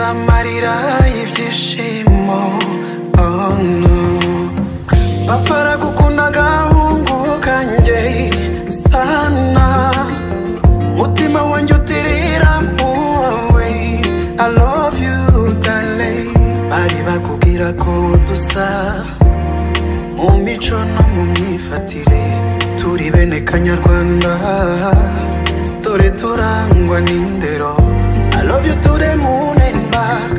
amarira y'ibyishimo oh no papa aragukunda agahungu kanjye sana mutima wanjye utirira muwe I love you darling bari bakubwira ko dusa mu mico no mu myifatire turi bene kanyarwanda dore turangwa n'indero I love you to the moon and back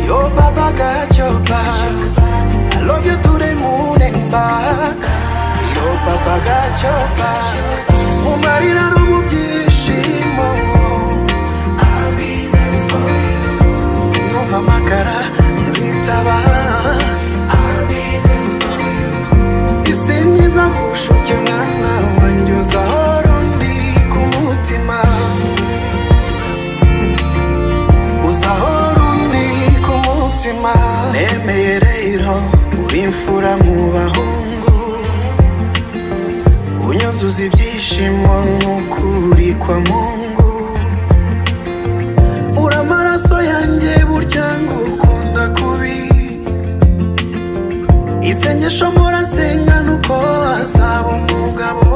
Yo baba got your back I love you to the moon and back Yo baba got your back Mu marira no mu byishimo Nuhamagara nzitaba Isi niza kurusha ujye mwana wanjye uzahora undi ku mutima uzahora undi ku mutima nemeye rero uri imfura mu bahungu unyuzuza ibyishimo nk'ukuri kwa mungu uri amaraso yanjye burya ngukunda kubi isengesho murasenga nuko hazaba umugabo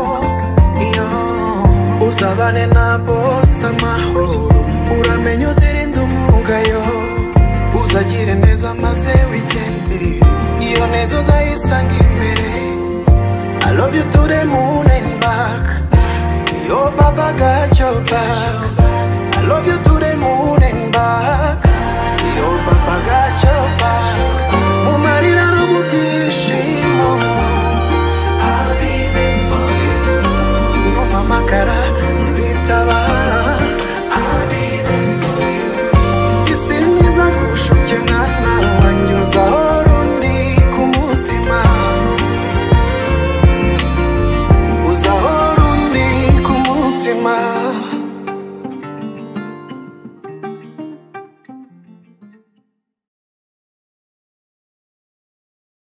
iyo uzabane na bose amahoro uramenye uzirinde umugayo uzagire neza maze wigendere iyo neza uzayisanga imbere I love you to the moon and back Yo baba got your back I love you to